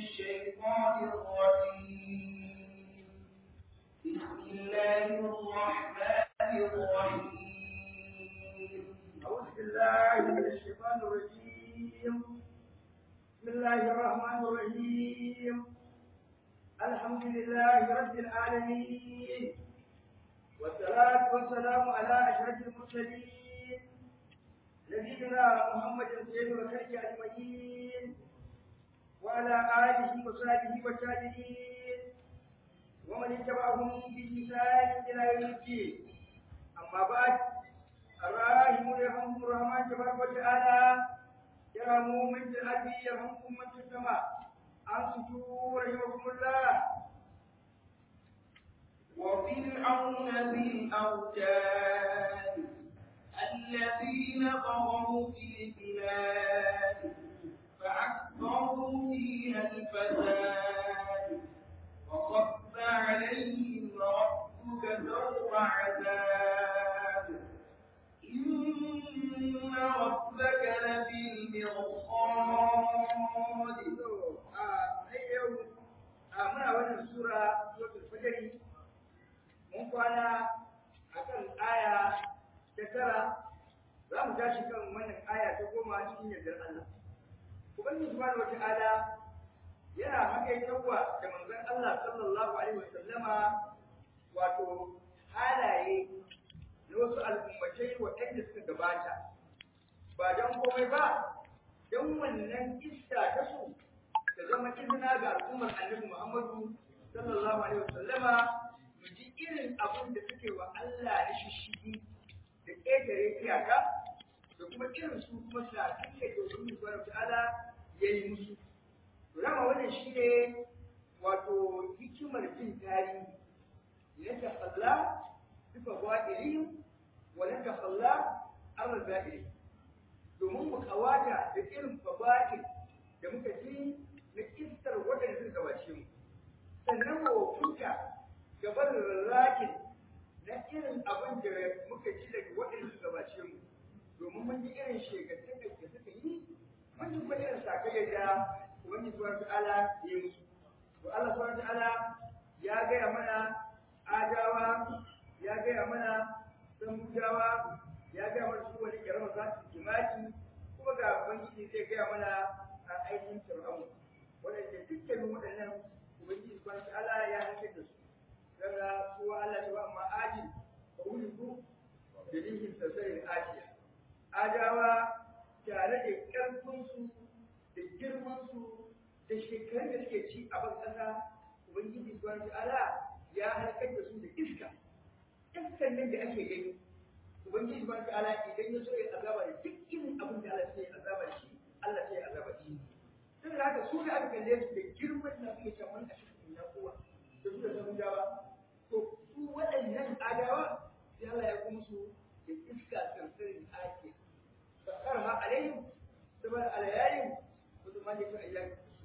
الشيطان الرجيم بسم الله الرحمن الرحيم أعوذ بالله من الشيطان الرجيم بسم الله الرحمن الرحيم الحمد لله رب العالمين والصلاة والسلام على أشرف المرسلين نبينا محمد سيد الخلق أجمعين وعلى آله وصحبه والتابعين ومن اتبعهم بإحسان إلى يوم الدين أما بعد الراحمون يرحمهم الرحمن تبارك وتعالى يرحموا من في الأرض يرحمكم من في السماء أنصتوا رحمكم الله وفرعون ذي الأوتاد الذين طغوا في البلاد فأكثروا فيها الفساد وصب عليهم ربك سوط عذاب إن ربك لبالمرصاد muna wannan sura suratul fajr mun kwana akan aya ta tara za mu tashi kan wannan aya ta goma cikin yardar Allah ubangiji subhanahu wata'ala yana hakaitawa da manzon Allah sallallahu alaihi wasallama wato halaye na wasu al'ummatai waɗanda suka gabata ba don komai ba don wannan iska ta su ta zama izina ga al'ummar annabi Muhammadu sallallahu alaihi wasallama mu ji irin abin da suke wa Allah na shishigi da ƙetare iyaka da kuma irin su kuma shafin da ke wani subhanahu ta'ala ya yi musu. Rama wannan shi ne wato hikimar jin tarihi na tafalla duka ba'ilihim wa na tafalla an za'ili domin mu kawata da irin faba'il da muka ji na kistar waɗanda suka gabace mu sannan mu hukunta gaban rarrakin na irin abin da muka ji daga waɗanda suka gabace mu domin mun ji irin shekarun da suka yi mun ji kuma irin sakayyar da ubangiji subhanahu ta'ala ya yi musu to Allah subhanahu ta'ala ya gaya mana adawa ya gaya mana samudawa ya gaya mana su wani kirama za su jimaki kuma ga ubangiji zai gaya mana a aikin fir'aun waɗanda dukkanin waɗannan ubangiji subhanahu ta'ala ya hankali da su daga su Allah ta ba amma ajin fa wuliku da lihin sasarin ajiya adawa tare da ƙarfinsu da girmansu da shekarun da suke ci a ban ƙasa ubangiji subhanahu ta'ala ya halakar da su da iska iskan nan da ake gani ubangiji subhanahu ta'ala idan ya so ya azaba da duk irin abin da Allah sai ya azaba da shi Allah sai ya azaba da shi sai da haka su da aka kalle su da girman na suke can wani a cikin na kowa da su da samudawa to su waɗannan adawa sai Allah ya kuma su da iska sarsarin ake فقرها عليهم سبع ليال وثمانية أيام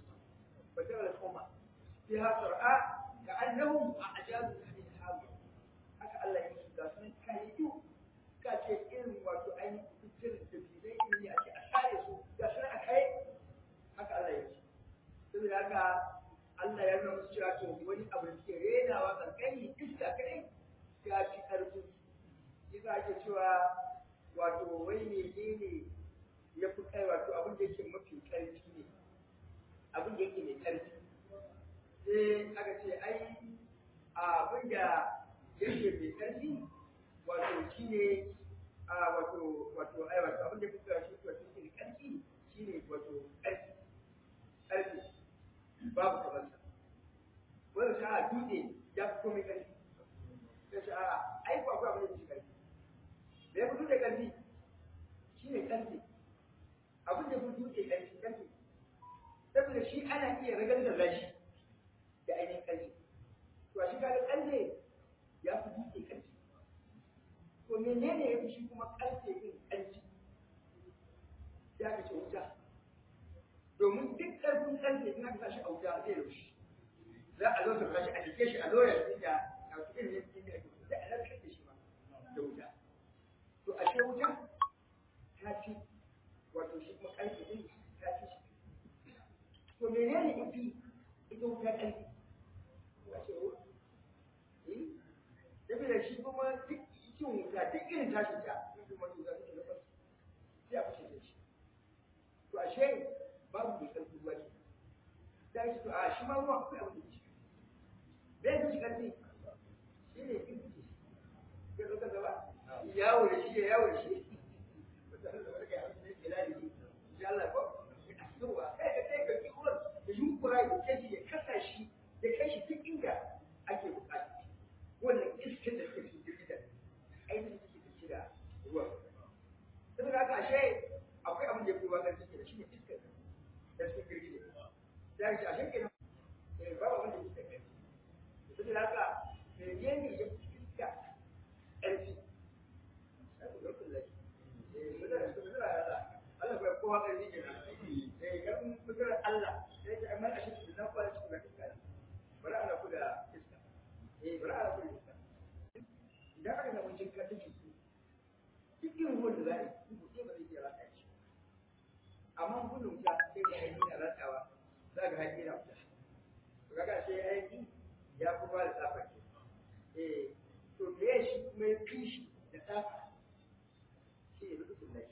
وترى القمر فيها سرعاء كأنهم أعجاز نخل حاوية haka Allah ya musu gasu nan kayayu ka ce irin wato ainihin fitar da bidai in ne ake a share su ga su a kai haka Allah ya ce saboda haka Allah ya nuna musu cewa to wani abu da suke renawa kankani iska kadai ya ci karfin su yasa ake cewa wato wai menene ya fi kai wato abin da yake mafi ƙarfi ne abin da yake mai ƙarfi sai aka ce ai abin da yake mai ƙarfi wato shi ne wato wato ai wato abin da kuka shi wato yake mai ƙarfi shi ne wato ƙarfi ƙarfi babu kamar sa wanda sa a dutse ya fi komai ƙarfi sai shi a ai ko akwai abin da yake ƙarfi da ya fito da ƙarfi shi ne ƙarfi abin da fito da ƙarfi ƙarfi saboda shi ana iya ragar da shi da ainihin ƙarfi to a shi kaga ƙarfe ya fi dutse ƙarfi to menene ya fi shi kuma ƙarfe yin ƙarfi ya ka ce wuta domin duk ƙarfin ƙarfe in aka sa shi a wuta zai rushe za a zo ta shi a jike shi a loyar da a cikin yin da ake da a larkar da shi ma da wuta to a ce wuta ta fi menene yafi ita wuta ƙarfi a ce wo eh saboda shi kuma duk cin wuta duk irin tashin ta kuma to za ta na farko sai a fashe da shi to ashe babu mai ƙarfi ruwa ke da shi to a shi ma ruwa akwai abin da shi bai da shi ƙarfi shi ne in ce ya zo ka gaba yawo da shi ya yawo da shi Allah ko yawa kai ka kai ka ki ruwan da yunkura ya kai shi ya kasa shi ya kai shi duk inda ake bukata wannan iskar da take cikin girgizar ainihin take tafi da ruwan saboda haka ashe akwai abin da ya fi ruwa ƙarfi da shi ne iskar da cikin girgizar ya ce ashe kenan eh babu abin da iskar ƙarfi saboda haka menene ya fi iska ƙarfi Allah bai kowa ƙarfi ke nan. Eh, kan kudurar Allah, sai ta amma a shi na kwa shi da iska. Bari ana ku da iska. Eh, bari ana ku da iska. Idan aka samu jinka ta jiki, cikin ruwan da za a yi, ku ce ba zai iya ratsa shi. Amma gudun ta sai da haƙi na ratsawa, za ka haƙi na wuta. To kaga sai haƙi ya fi ba da tsafa ke. Eh, to me shi kuma ya fi shi da tsafa shi ne rubutun lashi.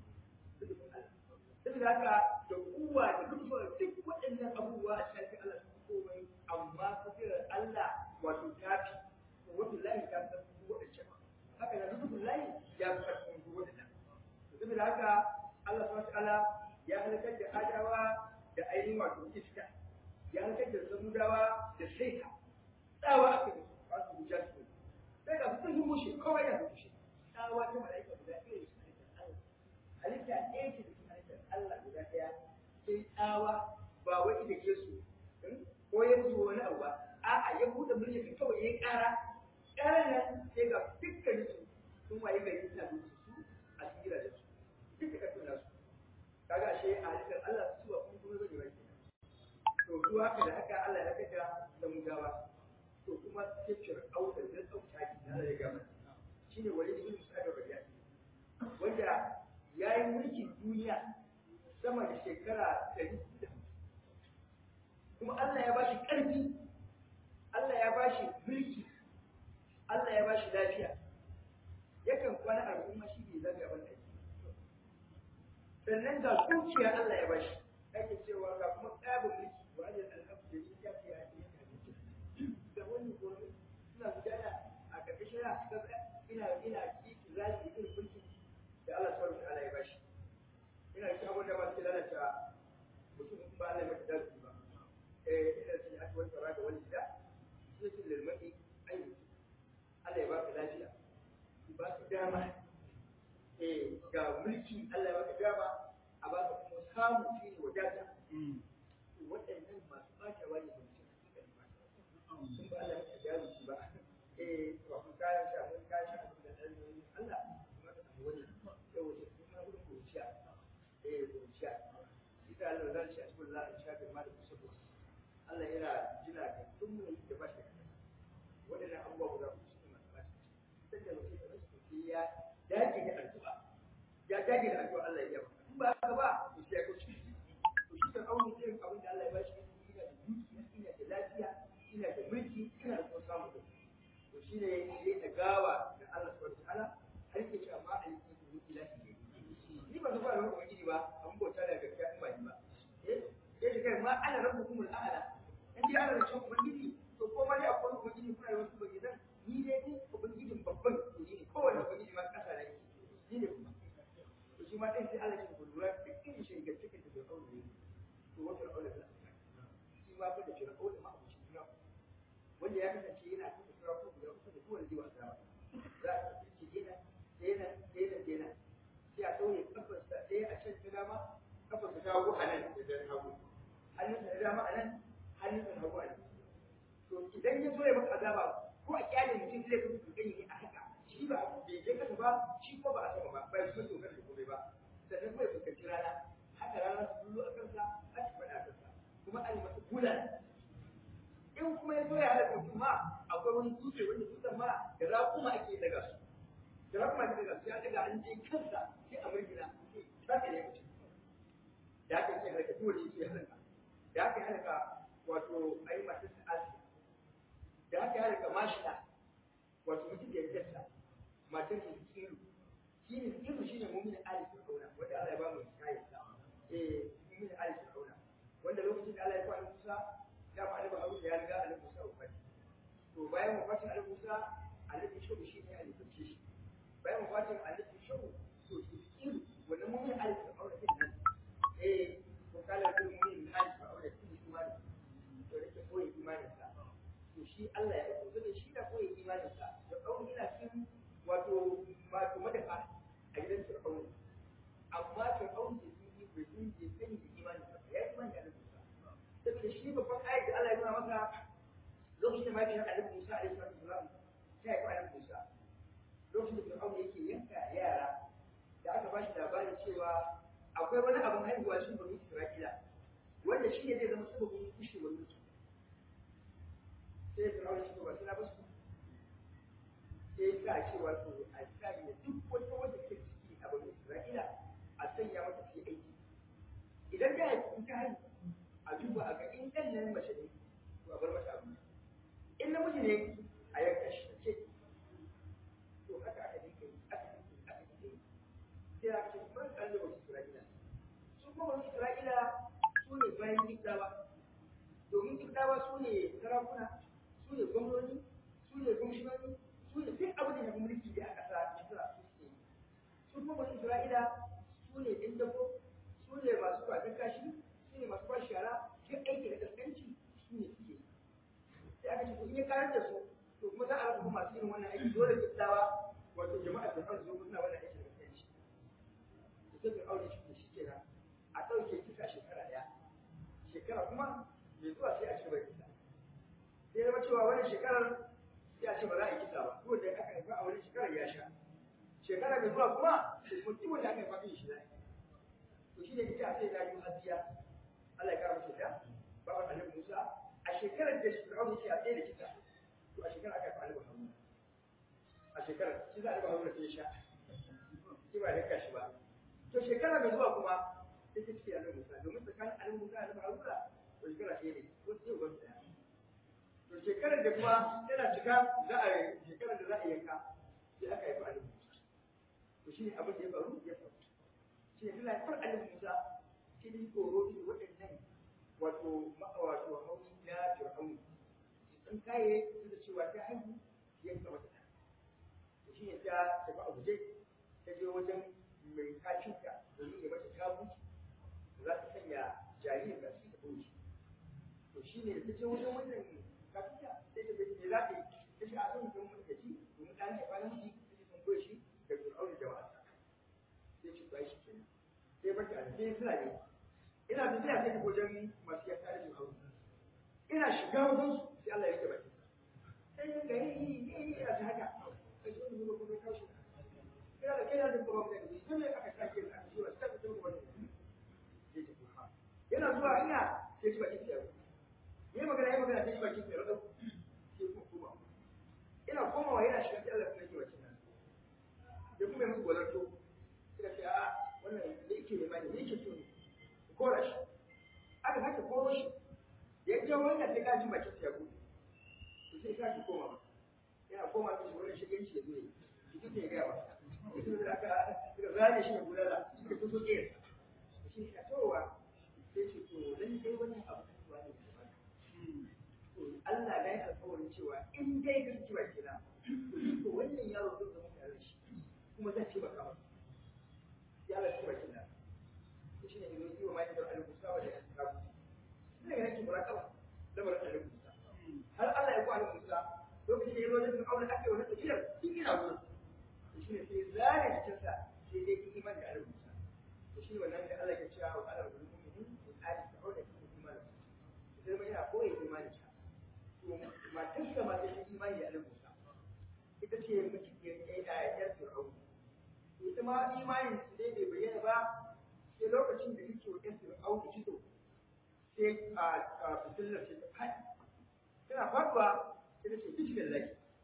saboda haka da kuwa da rufa duk waɗannan abubuwa a cikin Allah su komai amma kufirar Allah wato tafi wato lahi ta fi ƙarfin waɗancan haka na rubutun lahi ya fi ƙarfin waɗannan saboda haka Allah subhanahu ta'ala ya halakar da adawa da ainihin wato iska ya halakar da samudawa da saita tsawa aka yi ba su hujja su sai ga sun mushe kawai da mushe tsawa ta mala'ika guda ɗaya da su halitta ɗaya ce da Allah guda ɗaya sai tsawa ba wai da ke su ko ya musu wani abu ba a'a ya buɗe murya ka kawai ya ƙara ƙarar nan sai ga dukkan su sun waye gari suna duka su a cikin gidajen su duk da ƙarfin nasu kaga ashe a halittar Allah su ba kuma kuma bane ba to su haka da haka Allah ya kaga da mu gawa to kuma sai fir'auna da tsauta ki Allah ya gama shine wani ibn Sa'id rabi'a wanda ya yi mulkin duniya sama da shekara ɗari da kuma Allah ya bashi ƙarfi Allah ya bashi mulki Allah ya bashi lafiya yakan kwana al'umma shi ne zaga ban aiki sannan ga dukiya Allah ya bashi ake cewa ga kuma ƙabin mulki wa ne al'abu da ya ce ya ce da wani gobe suna gudana a ƙarƙashin ina ina kiki zaki irin mulki da Allah subhanahu wa ta'ala ya bashi ina cikin abin da ba su lalata mutum in ba Allah ya mata dazu ba eh ina cikin aka wani tsara da wani gida sai su lirmaki ayi Allah ya baka lafiya ba ka dama eh ga mulki Allah ya baka dama a baka kuma samu shi ne wadata waɗannan masu ɓata wani ba su suka yi ɓata sun ba Allah ya mata dazu ba eh ba kun kayan sha mun kayan sha abin da ɗan Allah kuma ka samu wani yau wace kuma gudun kuciya eh kuciya ita Allah zan ci a cikin Allah in sha da ma da kusa kusa Allah yana jina da tun mun da ba shi waɗannan abubuwa guda uku su masu ba shi sai da mutum da rasu sai ya dage da addu'a ya dage da addu'a Allah ya yaba in ba haka ba to sai ya kauce to shi kan auni irin abin da Allah ya ba shi ina da dukiya ina da lafiya ina da mulki ina da kuma samu da to shine ya tagawa da Allah subhanahu wa ta'ala har yake cewa ma aliki ku ilahi ni ba zuwa da ubangiji ba an bauta da gaskiya in ba ni ba eh sai shi kai ma ana rabbukum al'ala in dai ana da cewa ubangiji to ko ma dai akwai ubangiji kuna da wasu ubangijan ni dai ni ubangijin babban to ni ne kowane ubangiji ma kasa da yake ni ne kuma to shi ma dai sai Allah ya ku lura da irin shigar cikin da bai kawo ne to wata aure da shi ma fa da shi aure ma abu shi wanda ya kasance yana kuma sura ko guda uku da kowane zai wasa ba za a ce yana yana yana yana sai a ɗaure kafarsa ɗaya a can ta dama kafarsa ta hagu a nan da dan hagu hannunsa na dama a nan hannunsa na hagu a nan to idan ya zo ya maka azaba ko a kyale mutum zai kuma kankani ne a haka shi ba bai je kasa ba shi ko ba a sama ba ba ya kuma dokar da komai ba sannan kuma ya fuskanci rana haka rana su bullo a kansa har su faɗa a kansa kuma a yi masa bulan in kuma ya zo ya halaka kuma akwai wani dutse wanda dutsen ma da raƙuma ake daga su da raƙuma ake daga su ya daga an je kansa sai a murgina za ka ne mutum da aka ce halaka dole sai halaka da aka halaka wato shine ilmu shine mu'minin ali fir'auna wanda Allah ya ba mu kayan sa eh mu'minin ali fir'auna wanda lokacin da Allah ya fara Musa ya fara ba Harun ya riga Ali Musa wafati to bayan wafatin Ali Musa Ali Shubu shine Ali Fice shi bayan wafatin Ali Shubu to shi ilmu wannan mu'minin ali fir'auna din nan eh ko kala da mu'minin ali fir'auna din imani to yake koyi imanin sa to shi Allah ya aiko da shi da koyi imanin sa da kawai ina cikin wato wato madafa a gidan fir'auna amma fir'auna da sun yi bai sun je sani da imanin sa ya yi imani da Allah saboda shi babban ayat da Allah ya nuna masa lokacin da mahaifiyar Annabi Musa alaihi salam ta yi Annabi Musa lokacin da fir'auna yake yanka yara da aka ba shi labarin cewa akwai wani abin haihuwa shi bani Isra'ila wanda shi ne zai zama sababin kushewar mutu sai Fir'auna shi ba sai na basu sai sa cewa to a sanya duk wata wanda ke ciki a bani Isra'ila a sanya mata su aiki idan da in ta haihu a duba a ga in ɗan nan mace ne to a bar mata abu in namiji ne a yanka shi ce to haka aka dinka yi aka dinka yi aka dinka yi sai aka ce ban kalli wa Isra'ila su kuma wani Isra'ila su ne bayan Kibdawa domin Kibdawa su ne sarakuna su ne gwamnoni su ne gwamnoni su ne duk abin da ya mulki da aka sa Misra su suke yi su kuma wani Isra'ila su ne ɗin dafo su ne masu kwatar kashi su ne masu kwashi shara duk aiki da kaskanci su ne suke yi sai aka ce ko in ya karar da su to kuma za a rasa masu irin wannan aiki dole Kibdawa wato jama'a da kan zo suna wannan aiki da kaskanci da sai aure shi shi kenan a ɗauke kisa shekara ɗaya shekara kuma mai zuwa sai a ce bai kisa sai zama cewa wannan shekarar sai a ce ba za a yi kisa ba ko da aka haifa a wani shekarar ya sha shekara mai zuwa kuma mutum wanda aka haifa kan shi zai to shi ne ita sai na yi hadiya Allah ya kara mace da baban Annabi Musa a shekarar da Fir'aun yake a tsaye da kisa to a shekarar aka haifa Annabi Haruna a shekarar shi za a Annabi Haruna sai ya sha shi ba da kashi ba to shekara mai zuwa kuma sai ta ce annabi Musa domin tsakanin annabi Musa da annabi Haruna to shekara ce ne ko sai uban ɗaya to shekarar da kuma tana cika za a shekarar da za a yanka sai aka haifi annabi Musa to shi ne abin da ya faru ya faru shi ne tana haifar annabi Musa shi ne tsoro shi waɗannan wato wato hauni na Fir'aun sun kaye su da cewa ta haihu yanka mata to shi ne ta tafi a guje ta je wajen mai kacinta domin ya mata kabuci za ta sanya jaririn da su ta bauchi to shi ne da ta ce wajen wannan kacinta sai ta bai me za ta yi ta ce a zan zama mata gaji domin ɗan ya fara miji ta ce sun koya shi da fir'aun da jama'a sai ce ba shi kenan sai barka a sai suna ne ina tafiya sai ta wajen masu yanka da fir'aun ina shiga wajen su sai Allah ya rike bakin sai ya gari ne ne a ta haka sai shi wani zuwa kuma kawo shi kira da kai da kuma mai da shi ne aka sake a sura ta ta kuma wani sai ta kuma yana zuwa ina sai ji bakin tsaro yayi magana yayi magana sai ji bakin tsaro sai kuma kuma ina komawa yana shiga sai Allah kuma yake bakin nan ya kuma yi musu gwalarto suka ce a wannan da yake nema ne yake so ne kora shi aka sake koro shi ya je wannan sai ka ji bakin tsaro to sai ka ki koma yana koma shi wannan shigenci ya zo ne shi ne ya gaya masa mutum da aka suka zane shi da gudana suka fito ɗaya shi ne towa sai ce to dan dai wannan abu ba ne ba to Allah ya yi alƙawarin cewa in dai ka ci baki na to wannan yaro zai zama tare da shi kuma zan ci baka masa ya Allah ci baki na to shi ne yanzu yi wa mai da al-Musa wa da al-Kabu shi ne yake muraqaba lamarin al-Musa har Allah ya ku al-Musa lokacin da ya zo da Fir'auna ake wannan tafiyar shi ina gurin shi ne sai zare jikinsa sai dai yi iman da Allah Musa to shi wannan da Allah ya ce wa Allah bil mu'minin in ali ta'awda fi iman sai mai yana koyi imani ta to matarsa ma ta yi imani da Allah Musa ita ce mace ke yi a yar Fir'aun ita ma imanin su dai bai bayyana ba sai lokacin da yake wa yar Fir'aun da fito sai a fitilar ce ta faɗi tana faduwa sai ta ce bismillah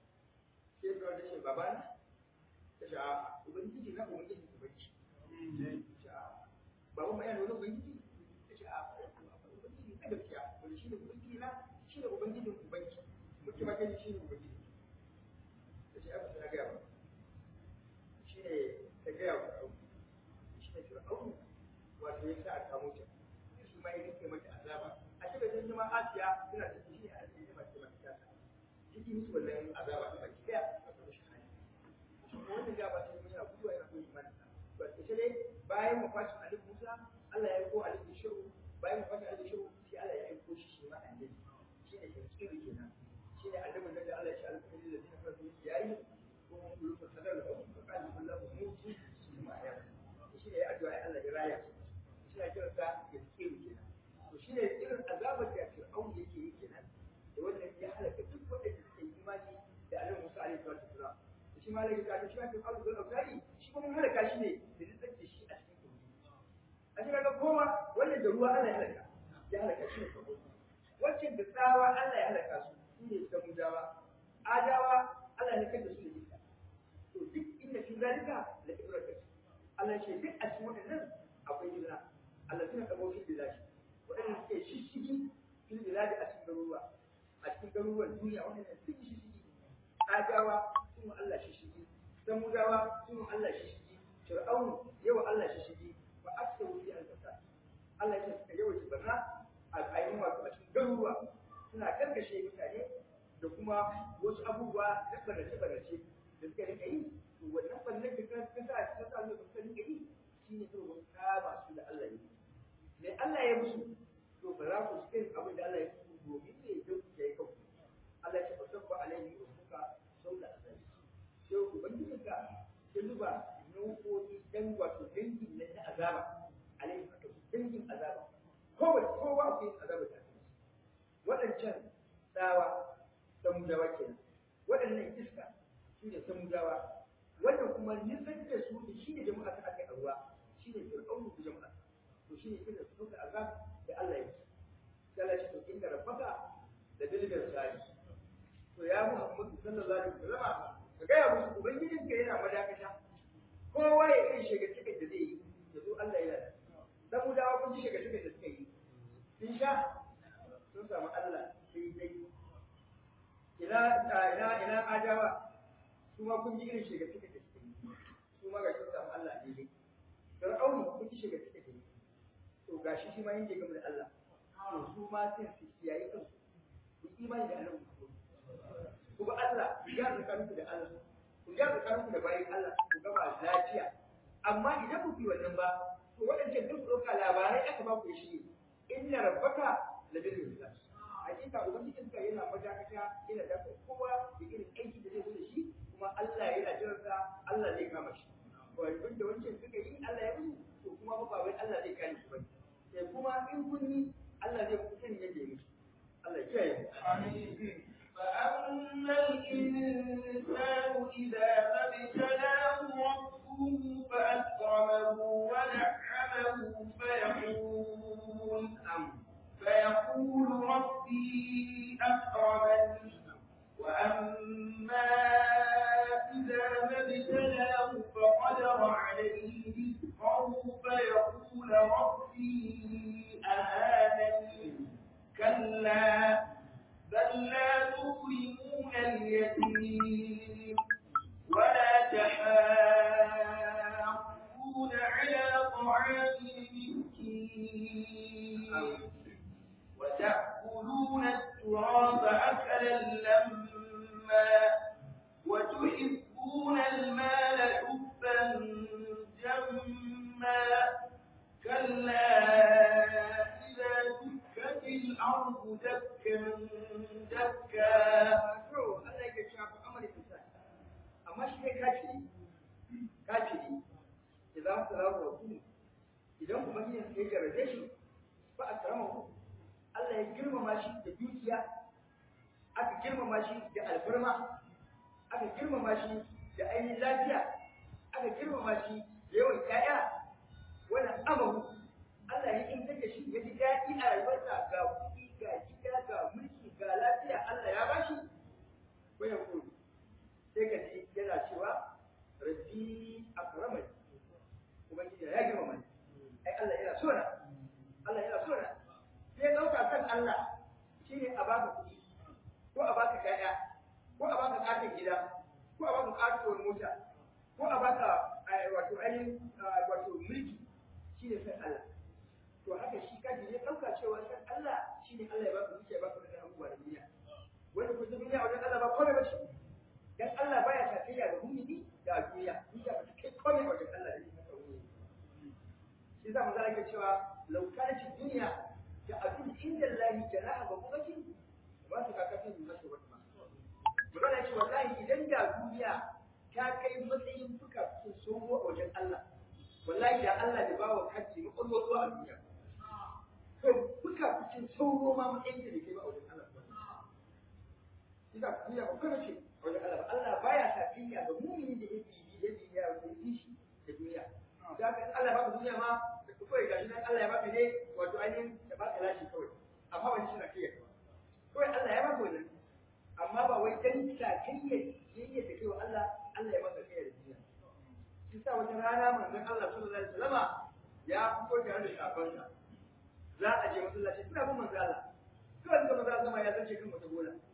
sai Fir'aun ta ce babana ta ce a ubangiji na ubangiji ubangiji ba wani bayan wani ubangiji ta ce a ubangiji na gaskiya wani shi ne ubangiji na shi ne ubangijin ubangiji muke magani shi ne ubangiji ta ce abu na gaya ba shi ne ta fir'aunu wato ya sa a kamo ta shi ma ya rike mata azaba a cikin sun jima asiya suna da shi a cikin mace mace ta ciki musu wannan azaba ta baki daya a samu shi hali wannan gaba ta yi yana guduwa yana koyi imani ba ita ne bayan mafatin alif musa Allah ya aiko alif shiru bayan mafatin alif shiru sai Allah ya aiko shi shi ma annabi shi ne tafsiri kenan shi ne annabin da Allah ya ce alƙali da zai fara yayi ko mun kulu fa sadar da ku ka ji Allah ku mutu shi ma ya shi ne addu'a Allah ya raya shi ne kira ta tafsiri kenan to shi ne irin azabar da Fir'aun yake yi kenan da wannan ya halaka duk wanda suke imani da Annabi Musa alaihi salatu wasalam shi ma lagi ta shi ma Fir'aun da Autari shi kuma mun halaka shi ne da nitsar da shi a cikin kogi a cikin ga goma wannan da ruwa Allah ya halaka ya halaka shi ne kogi wancan da tsawa Allah ya halaka su su ne samudawa adawa Allah ya kada su da iska to duk inda fi zalika la ibrata Allah ce duk a cikin wannan akwai izina Allah suna kabo fi bilashi waɗanda suke shishigi fil biladi a cikin garuruwa a cikin garuruwan duniya waɗanda suke shishigi adawa sun Allah shishigi samudawa sun Allah shishigi fir'aun yawa Allah shishigi wa aksaru fi al-fasad Allah ya ce suka yawaita barna a ainihin wato a cikin garuruwa suna karkashe mutane da kuma wasu abubuwa na barnace-barnace da suka rika yi to wannan barnar da ka sa ta sa da suka rika yi shine kawai wasu kama su da Allah ya yi me Allah ya musu to ba za ku cikin abin da Allah ya musu domin ne don ku yi kanku Allah ya ce ba sabba alaihi wa suka saula azabi sai ubangijinka ya zuba nau'o'i dan wato dangin na azaba alaihi wa dangin azaba kowace kowa akwai azaba da ake waɗancan tsawa samudawa kenan waɗannan iska su ne samudawa wannan kuma nisan da su da shi ne jama'a ta aka a ruwa shi ne fir'aunu da jama'a to shi ne irin su suka azab da Allah ya ci sai Allah ya ce inda rabbaka da bilbil sari to ya Muhammadu sallallahu alaihi wasallam ka ga ya musu ubangijin ka yana madakata kowa ya irin shiga cikin da zai yi yanzu Allah ya yi samudawa kun ji shiga cikin da suka yi sun sha sun samu Allah sai dai ina ina ina adawa su ma kun ji irin shiga cikin da suka yi su ma ga sun samu Allah daidai fir'aunu kun ji shiga cikin da yi to gashi shi ma yake game da Allah to su ma sai su kiyaye kansu ku imani da Allah ku ba Allah ku ga zakarunku da Allah ku ga zakarunku da bayin Allah ku gaba lafiya amma idan ku yi wannan ba to waɗancan duk ɗauka labarai aka ba ku shi inna rabbaka labil mirsad hakika ubangijin ka yana majakata yana da kowa da irin aiki da zai zo da shi kuma Allah yana jiran sa Allah zai kama shi wanda da wancan suka yi Allah ya musu to kuma ba wai Allah zai kare su bane sai kuma in kun yi Allah zai muku sani yadda ya musu Allah ya kiyaye mu amin فأما الإنسان إذا ما ابتلاه ربه فأكرمه ونعمه فيقول فيقول ربي أكرمن وأما إذا ما ابتلاه فقدر عليه رزقه فيقول ربي أهانن كلا بل لا تكرمون اليتيم ولا تحاضون على طعام المسكين وتأكلون التراث أكلا لما وتحبون المال حبا جما كلا إذا دكت الأرض دكا دكا to Allah yake cewa fa amali insan amma shi kai kafiri kafiri idan salamu rasul idan kuma yin sai garaje shi fa akramahu Allah ya girmama shi da dukiya aka girmama shi da alfarma aka girmama shi da ainihin lafiya aka girmama shi da yawan ƴaƴa wannan amahu Allah ya inganta shi ya ji daɗi a rayuwarsa ga kuɗi ga gida ga mulki ga lafiya Allah ya bashi ko ya koyi sai ka ji yana cewa rabbi akramani ubangiji ya girmama ni ai Allah yana so na Allah yana so na sai dauka kan Allah shine a baka kuɗi ko a baka ƴaƴa ko a baka katin gida ko a baka katuwar mota ko a baka wato ainihin wato mulki shi ne san Allah to haka shi kaji ne ɗauka cewa san Allah shi ne Allah ya baka zuciya baka da abubuwa da duniya wanda kuma duniya wajen Allah ba komai ba ce dan Allah baya tafiya da mumini da duniya duniya ba ta kai komai wajen Allah da yake masa mumini shi za mu zalika cewa law kanat dunya da abin inda Allah janaha ba kuma kin ba su kaka fin masa wata ba magana ce wallahi idan da duniya ta kai matsayin fuka cikin somo a wajen Allah wallahi da Allah da bawa kaji makwalwa zuwa a duniya to fuka cikin sauro ma matsayin da kai ba a wajen Allah Ina duniya ba kuma ce wajen Allah ba Allah baya tafiya ga mumini da yake yi da yake ya yi shi da duniya da haka Allah ba duniya ma da kawai gashi nan Allah ya baka ne wato ainihin da baka lashi kawai amma ba shi na kai ba kawai Allah ya baka wannan amma ba wai dan sakayya yayya da kai wa Allah Allah ya maka kai da duniya shi sa wata rana manzon Allah sallallahu alaihi wasallama ya fito tare da shafansa za a je masallaci suna bin manzon Allah kawai ga manzon Allah ya zace kan wata bola